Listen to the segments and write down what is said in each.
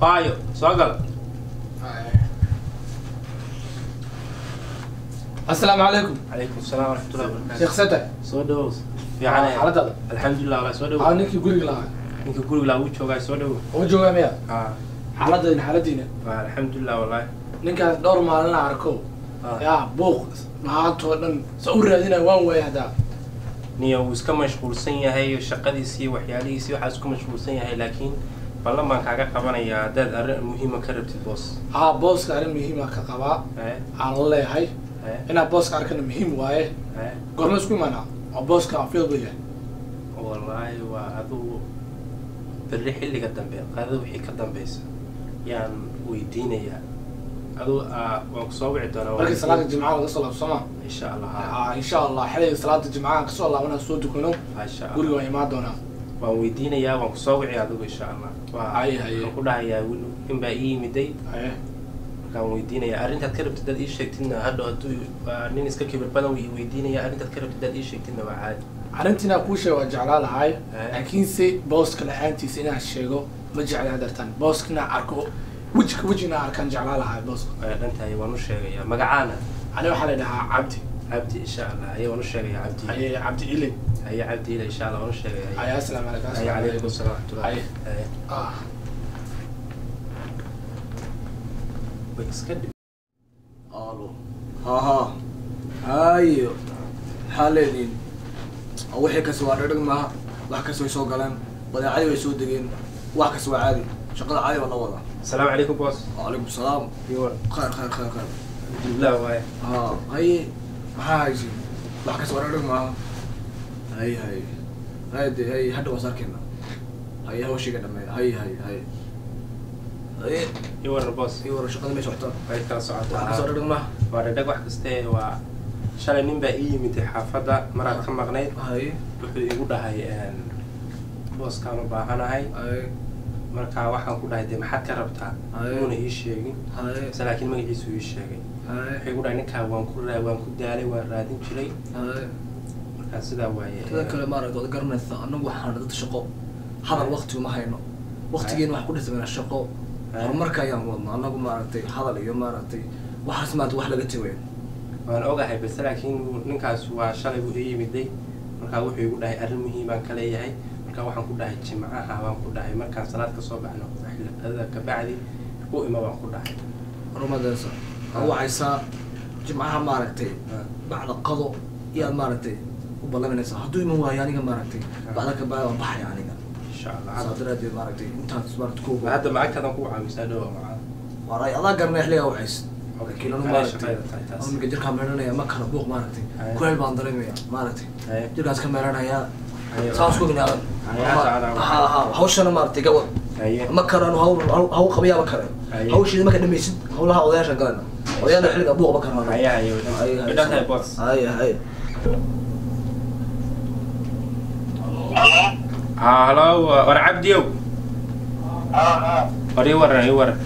baayo soo gal asalaamu calaykum calaykum salaam waraxmatullahi wabarakaatu sheekh sata soo dhawow fiican xaaladaada alxamdulilah walahi soo aa dhawow ninkii guriga lahaa ninka guriga laa uu joogaa soo dhawow oo joogaa miya haa xaaladayna xaaladiina waa alxamdulilah wallahi ninkaas dhowr maalin la arko Ah. yaa buuq mahaantoo dhan sa u raadinaya waan waaya haddaa niyo wuu iska mashquulsan yahay shaqadiisii waxyaalihiisii waxaa isku mashquulsan yahay laakiin ballan baan kaaga qabanayaa haddaad arrin muhiima ka rabtid boos haa booska arrin muhiima ka qabaa ee aan la leeyahay ee inaad booska arkana muhiim waaye ee goorma isku imaanaa oo booska field buu yahay wallaahi waa adugu berri xilliga dambe qadada wixii ka dambeysa yaan weydiinayaa adu waan ku soo wici doonaa markii salaada jimcaha laga soo laabsama insha allah aa insha allah xilliga salaada jimcaha kasoo laabana soo dukano insha guriga allah waan imaan doonaa waan weydiinayaa waan kusoo wici adigu insha allah waa Haye, haye. waxaan ku dhahayaa in baa ii yimiday Haye. markaan weydiinayaa arrintaad ka rabtid dad ii sheegtidna hadhow hadduu waa nin iska kibir badan ii weydiinaya arrintaad ka rabtid dad ii sheegtidna waa caadi arrintiina kuu sheeg waa jeclaa lahay Eh. laakiinse booska la-aantiisa inaan sheego ma jeclaa dartan booska inaan arko wejika weji inaan arkaan jeclaa lahay booska waa dhantahay waan u sheegayaa magacaana ani waxaa la dhahaa cabdi cabdi insha allah aye waan u sheegayaa cabdi haye cabdi ile haye cabdi ila insha allah waan u sheegayaa haye asalaamu calaykum haye asalaamu calaykum calaykum asalaam waraxmatullahi Haye. haye ah way iska dhib alo haha hayo maxaa leediin wixii kas waa dhadhag maaha wax kas way soo galeen badeecadii way soo degeen wax kas waa caadi shaqada caadi baa la wadaa asalaamu calaykum boos wacalaykum salaam iyo khayr khayr khayr khayr alhamdulilah waaye ha haye maxaa haysi wax kas waa dhadhag maaha hay hay hay de hay hadha waas arkeyna haye hawshiga dhameeya hay hay hay haye iyo waran boos ii wara shaqada may socotaa way kala wax kas waa socotaa dhadhag maaha waa dhadhag wax kaste waa shalay nin baa ii yimid xaafadda maraad ka maqnayd haye wuxuu igu dhahay booskaan u baahanahay haye marka waxaan ku dhahay dee maxaad ka rabtaa Haye. muuna ii sheegin haye mise laakiin magaciisu ii sheegay haye wuxuu igu dhahay ninkaa waan ku raa waan ku daalay waan raadin jiray haye markaa sidaa waaye sida kale maaragta waad garanaysa anagu waxaan dad shaqo hadal waqti uma hayno waqtigeena wax ku dhismayna shaqo horumarka ayaan wadna anagu maaragtay hadal iyo maaragtay waxaas maanta wax laga tegayo waan ogahay balse laakiin ninkaas waa shalay buu ii yimiday markaa wuxuu igu dhahay arrin muhiimaan ka leeyahay markaa waxaan ku dhahay jimcaha waan ku dhahay markaan salaad kasoo baxno xilada kabacdi u ima waan ku dhahay horumadeesa aa wacaysaa jimcaha maaragtay bacda qado iyaad maaragtay u ballaminaysaa hadduu iman waayo aniga maaragtay bacda ka bacda waan baxaya aniga insha allah saa daraadeed maaragtay intaas maaragta ku Ma hadda macagtaadan ku caawisaa dhowa macaa waray adaa garanaya xilligaa wacaysa laakiin anu Anaa maaragtay shaqayda tahay taas. anu jirkaan meelanaya ma kala buuq maaragtay Haye. kuleel baan dareemaya maaragtay Haye. jirkaas ka meelanayaa Haye. saas ku binaadan Haye, hadda ha ha hawshana maaragtay gabad Haye. ma karano hawl hawl- hawl qabayaaba kare Haye. hawshiida marka dhamaysid hawlaha odayaashan galana odayaasha xilliga buuq ma karano Haye, haye, way dhan- way dhan tahay boos. haye haye haa halo war cabdiyow war ii waran ii waran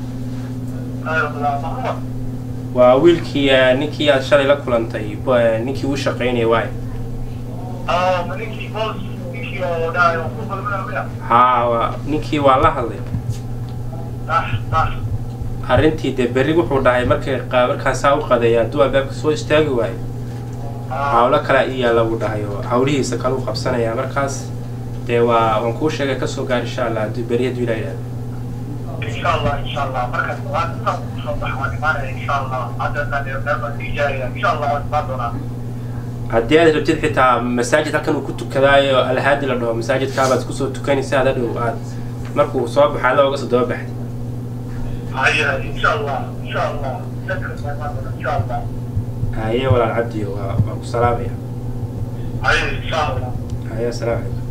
waa wiilkii eh, ninkii aad shalay la kulantay bo- eh, ninkii uu shaqaynaya waay haa waa- ninkii waa la hadlay arrintii dee berri wuxuu dhahay markay qa- markaan saa u qadeeya hadduu albaabka soo istaagi waayo hawlo kale ii yaalla buu dhahay oo hawlihiisa kale u qabsanaya markaas dee waa waan kuu sheegay kasoo gaar insha allah hadduu berri hadduu ilaa yidhahdo haddii aad rabtid xitaa masaajid halkan uu ku tukadaayo alhaadi la dhaho masaajidkaabaad kusoo tukanaysa hada dhow aad markuu soo baxo alla oga soo daba baxday haye walaal cabdiyo waa waan ku salaamaya haye asalaamu calaykum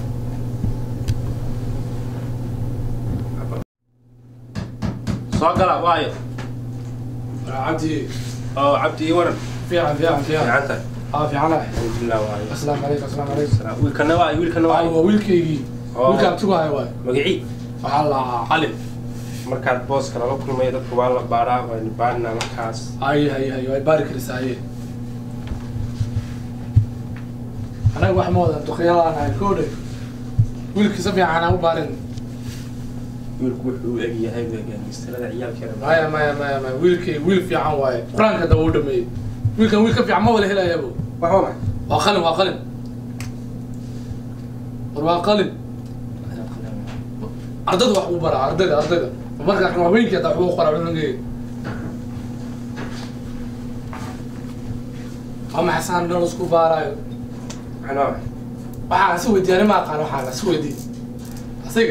soo gala waayo cabdi oo cabdi ii waran fiican fiican fiican fiican tahay aa fiicanahay alxamdulilah waayo asalaamu calaykum asalaamu calaykum Salaam. wiilkana waa wiilkana waa waa waa wiilkaygii Oo. wiilkaan tugahay waay magacii waxaa la cali markaad booska lala kulmayo dadka waa la baadhaa waynu baadhinaa markaas haye haye haye way baari karaysaa haye anaga wax ma wadan duqyalaanahay koodhe wiilkii si fiican aan u baarin wiilku wuxuu u eg yahay gaangistarada ciyaalkeeda maya maya maya maya wiilkay wiil fiican waaye qur-aanka daba u dhameeyey wiilkan wiil ka fiican ma wala helayabo waxba ma waa qalin waa qalin war waa qalin ardayda wax uu baraa ardayda ardayda markaa kan haweenkii hataa waxbuu qoraa cunugeeda ama xasaan dhan isku baaraayo anaa waxaa si weydiiyani ma aqaan waxaa la si weydiiy asiga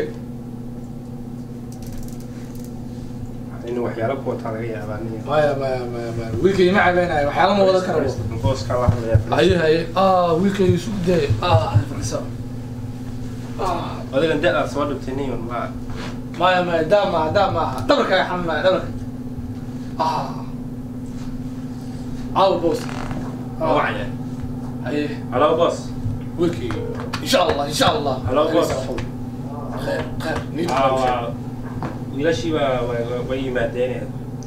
in waxyaalo ku wataa laga yaabaa nin maya maya maya maya wiilkay ma cabaynayo waxyaala ma wada kara booska la hadlaya haye haye ah wiilkay isu daye ah fadhiso ah adigan da-daad soo dhibtay nin waa maya maya daa maaha daa maaha dhabarkaaga xanuunaya dhabarka ah caawa boos waa wacya haye halo boos wiilkay insha allah insha allah Hello, boss. khayr khayr niid Aa, waa wiilashii baa way- way yimaadeen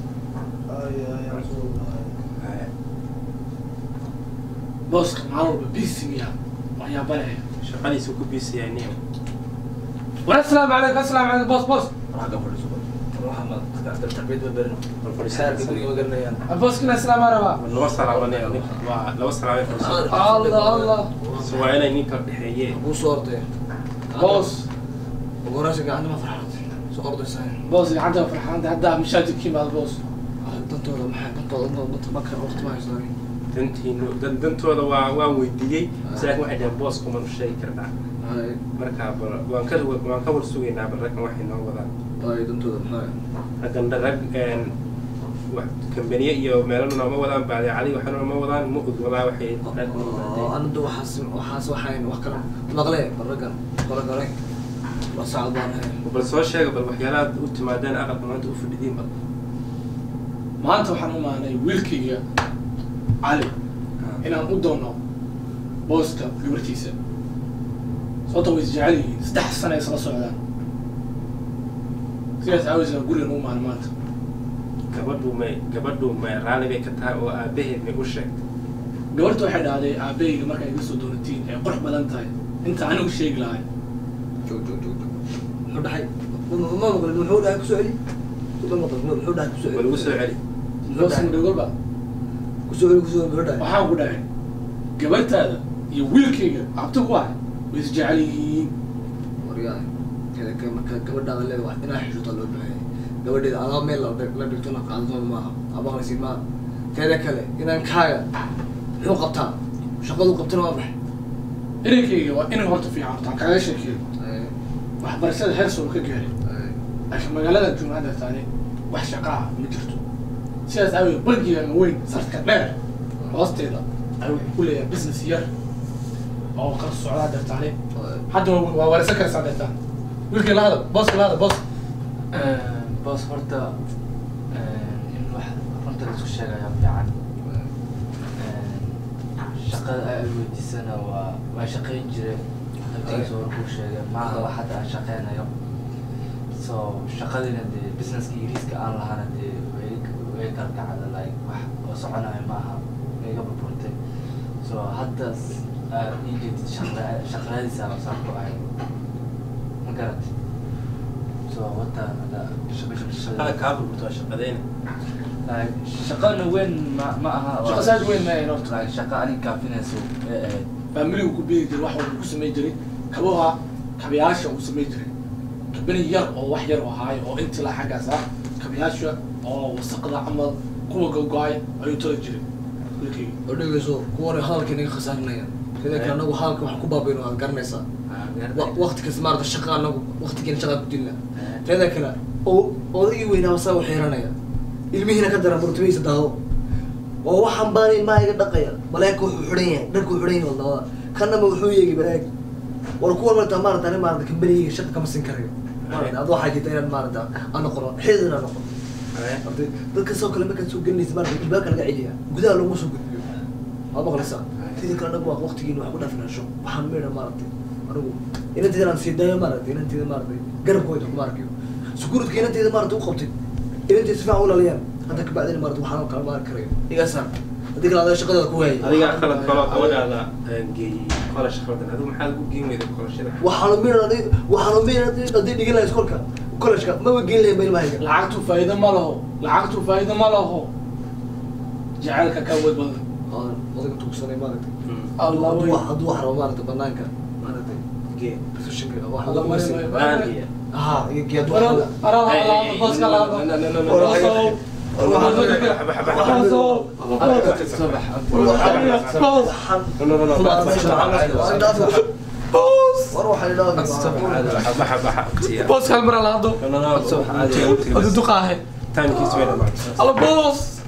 booska maalin walba busy miya waxyaaba leh shaqadiisu ku biisayay nin war assalaamu calaykum assalaamu calaykum boos boos bal fadhiisanaysa booskina islaamaa rabaa laba salaamanee ninka waa laba salaamay fadhiisan allah allah so waa inay ninka dhexeeyeen Kuu soo orday. boos Ugu horeysa gacanta ma farxad. Soo ordaysaa. boos gacanta farxaanta hadda mashaajidka yimaado boos Dantooda maxay? Dantooda danta marka waqti ma haystaan. dantiinu dan dantooda waa waan weydiiyey si laakiin waxay dhaheen boos kumanu sheegi karnaa Hay, marka bal waan ka waan ka war sugaynaa bal raggan waxay noo wadaan hay dantooda maxay? raggan rag een wax kambaniye iyo meelo nooma wadaan baadicadi waxna nooma wadaan ma og wadaa waxay rag noo Oo, yimaadeen anigu waxaas waxaas waxayn wax kale maqle baragan qora gale. Waa saacad baan hay. bal soo sheega bal waxyaalaha u timaadeen aqalka maanta u fadhidiin bal maanta waxaan u maanay wiilkayga cali inaan u doono booska gabartiisa sababta way isjecel yihiin saddex sano ay isla socdaan sidaas aawisna gurigan u maana maanta gabadhu may gabadhu may raalli bay ka tahay oo aabaheed may u sheegtay gabarta waxay dhahday aabahayga marka iga soo doonatiin ay qurux badan tahay inta anigu sheegi lahay Joog joog joog. Muxuu dhahay? Ma ma maqle muxuu dhahay ku soo celi? Ma maqle muxuu dhahay ku soo celi? bal ugu soo celi booska dhagolba Ku soo celi ku soo celi muxuu dhahay? waxaan ku dhahay gabartaada iyo wiilkayga abti ku ah way isjecel yihiin waryahay keda ka marka gabadhaada leeda wax inaa xishoota loo baahan yahay gabadheeda adaa meel la la dhigto na qaadano maaha abaqnaysi maaha teeda kale inaan kaaga muxuu qabtaa shaqadu qabtana waa maxay inankayga waa inan horta fiican horta aan kaaga sheekeeyo waxbarashada heer soo ka gaaray laakiin magaalada jumcada taani wax shaqa ah ma jirto sidaas aaweed bangigan weyn sarka dheer hoosteeda ay wuxuu ku leeyahay business yar oo kala socdaa deertaani hadda waa waa wareysan karaysaa deertaan wiilkii la hadal booska la hadal boos boos horta in wax runta la isku sheegayaa fiican shaqada ay weydiisana waa waa shaqayn jireen naftigiisa hore kuu sheegay maaha wax hadda aan shaqeynayo so shaqadina dee businesska yariiska aan lahana dee way way kala kacda like wax oo soconayo maaha way iga burburtay so hadda aad ii jeedid shaqa shaqadiisa saan ku ahay ma garatay so wata hadda shaqada kaa burburta waa shaqadeyna like shaqana weyn ma ma aha Shaqo saas weyn ma ahayn horta. like shaqa anig kaafinayso ee ahayd faamiligu ku biiri jiray wax walba ku samayn jiray kabaha kabayaasha uu samayn jiray kabani yar oo wax yar oo ahaayo oo intii la xaggaas ah kabayaasha oo wasaqda camal kuwa gogo-ay ayuu toli jiray wiilkayga oo dhegeyso kuwan hadalka inaga khasaarinaya keda kale anagu hadalka wax ku baabayno waad garanaysaa Wa- waqti kasta maarata shaqa anagu waqtigeena shaqa ku dilna teeda kale oo odaygii weynaa saa u xiranaya ilmihiina ka daran burtamihiisa daado oo waxaan baan ilmaha iga dhaqaya baleeka wuxuu xidhan yahay dharku xidhan yahay wadnawada kanama wuxuu yeegi baleeg war kuwan marta maarata ani maarata kambanigayga shaqa kama sin karayo maarata ad waxaa jirta inaad maarata aan noqono xidid aan noqono Arday, dadka soo kale markaad soo gelinaysa maarata albaabka laga celiya gudaha looma soo gudbiyo waa maqlaysaa tidi kale anagu waa waqtigiina wax ku dhaafinasho waxaan meedha maaragtay anigu inanteeda aan sii daayo maaragtay inanteeda maaragtay garabkooda kuma arkayo sukuuradka inanteeda maaragtay u qabtay inanteeda si fiican u laliyaan hadda kabacdina maaragtay waxaan kala maari karayo igaasaan haddii kale adaa shaqadeeda ku waayay adiga qalad kaloo gabadhaada geeyey kolash khaldan adigu maxaad ugu geen weyday kolashada waxaanu miran waxaanu miran haddii dhigin lahaa iskolka college-ka maba geyn lahayn ba ilmahayga lacagtu faa'iido ma laho lacagtu faa'iido ma laho jacaylka ka awood badan Aan odaga tuugsanay maaragtay allah hadduu wey wax hadduu wax rabo maaragtay banaanka maaragtay gee positionka wax Allah lagu wey, wasi wey, wey. Baan iyo- aha iyo gee hadduu Waran, wax waran, waran, booska laado. No, no, no, no, no. Boosow. Xaba, xaba, xaba. Boosow. subax Boos. No, no, no, no. war waxay idhaahdaa Xaba, xaba, xaba. Booska hal mar laado No, no, no. Subax caadi. Waqtiga- waqtiga Hadu bas. duqaahe Timekiisa way dhamaaday. alla boos